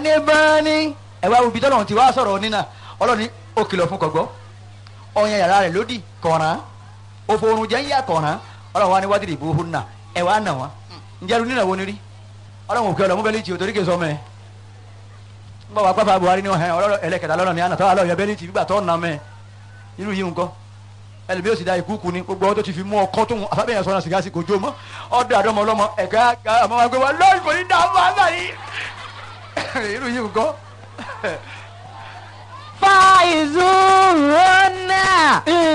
ní báni ẹ wá ibi tọ́lọ́run ti wá sọ̀rọ̀ nínà ọlọ́ni ó kìlọ̀ fún kọ̀gbọ́ ọyàn yàrá rẹ̀ lódì kọ̀ọ̀ràn òfò oorun jẹ́ ń yà kọ̀ọ̀ràn ọlọ́run wa ní wádìí ìbò hó nà ẹ wá nà wọn ǹjẹ́ ẹrú nínà wo ni rí ọlọ́run òkè ọlọ́mú bẹ́lí tì òtórí kè sọmọ ẹ ń bọ̀ wá pápá Buhari ní ọ̀hẹ́ ọlọ́rọ̀ ẹlẹ́kẹta lọ́nà ní àná tọ́wọ́ alọ́ yẹ bẹ́lí tì gbígbà tọ́ nà mẹ́ irú yìí nǹkan ẹlẹ́mi yóò sì da ìkúùkù ni gbogbo ọdún tó ti fi mú ọkọ tó ń afábẹ́yẹn sọ́nà sìgá sí kò jó mọ́ ọdún àdọ́mọ ọlọ́mọ ẹ̀ka àmọ́ wa gbé wa lọ́ọ̀rì kò ní dá wà láyé irú yìí nǹkan. fàìzù rọ́nà.